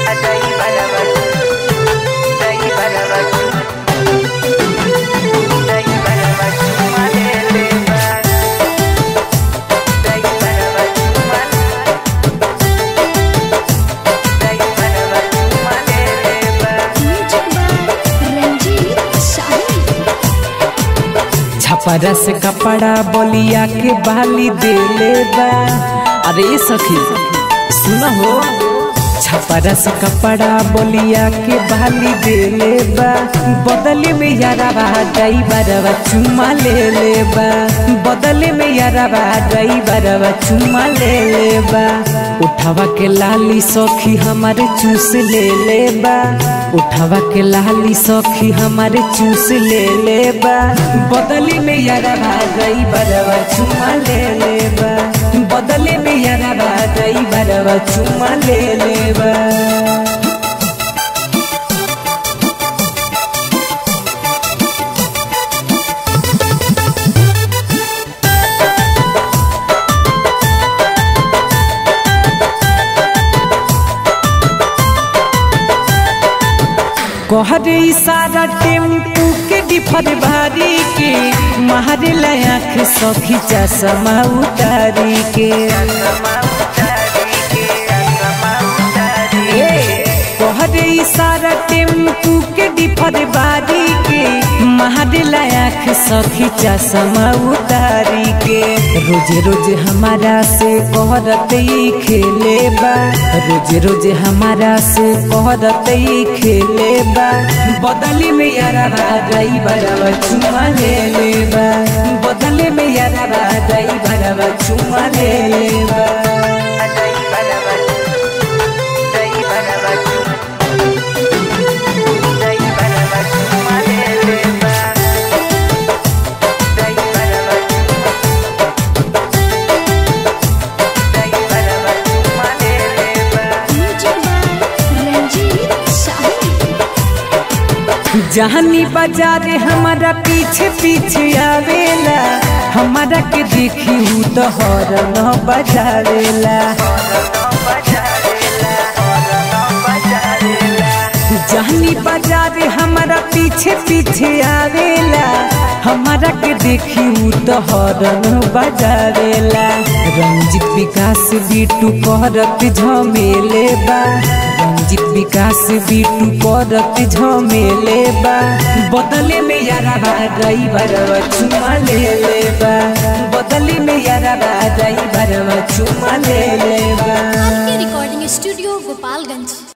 रंजीत शाही छपरा से कपड़ा बोलिया के बाली देले बा अरे सखी सुन हो छपरा से कपड़ा बोलिया के बाली देले बा बदले में याराबा ड्राइवरवा चुमा ले ले बा बदले में याराबा ड्राइवरवा चुमा ले ले बा उठावा के लाली सखी हमारे चूस ले ले बा उठावा के लाली सखी हमारे चूस ले ले बा बदले में याराबा ड्राइवरवा चुमा ले ले बा बदले में याराबा ड्राइवरवा चुमा ले ले बा कहरे इशारा टेम्पू के डिफर भारी के मारे लाख सखी चश्मा उतारी के कहरे इशारा टेम्पू के डिफर भारी के मारे लाख सखी चश्मा उतारी के रोज रोज हमारा से कहरत ही खेले बा रोज रोज हमारा से कहरत ही खेले बा बदली में यारा ड्राइवर चुमा ले ले बा बदले में यारा ड्राइवर चुमा ले ले बा रंजीत शाही जहानी बाजार हमारा पीछे पीछे आवेला हमारा के देखी हूँ तो हॉर्न बजावेला जहानी बाजार हमारा पीछे पीछे आवेला हमारा के देखी हूँ तो हॉर्न बजावेला रंजित विकास बीटू करत झमेले बा रंजित विकास बीटू करत झमेले बा बदले में यारा ड्राइवर चुमा ले ले बा बदले में यारा ड्राइवर चुमा ले ले बा आपके रिकॉर्डिंग स्टूडियो गोपालगंज